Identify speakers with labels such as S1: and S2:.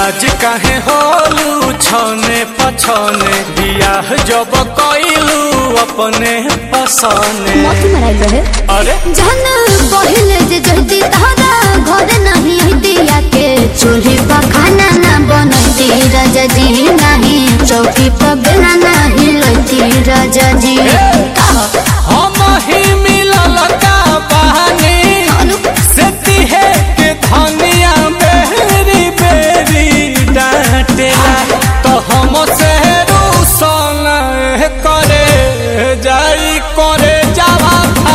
S1: नाराज काहे होलू छने पछने बियाह जब कइलू अपने पसने
S2: मौत मराइल रहे
S1: अरे
S2: जहन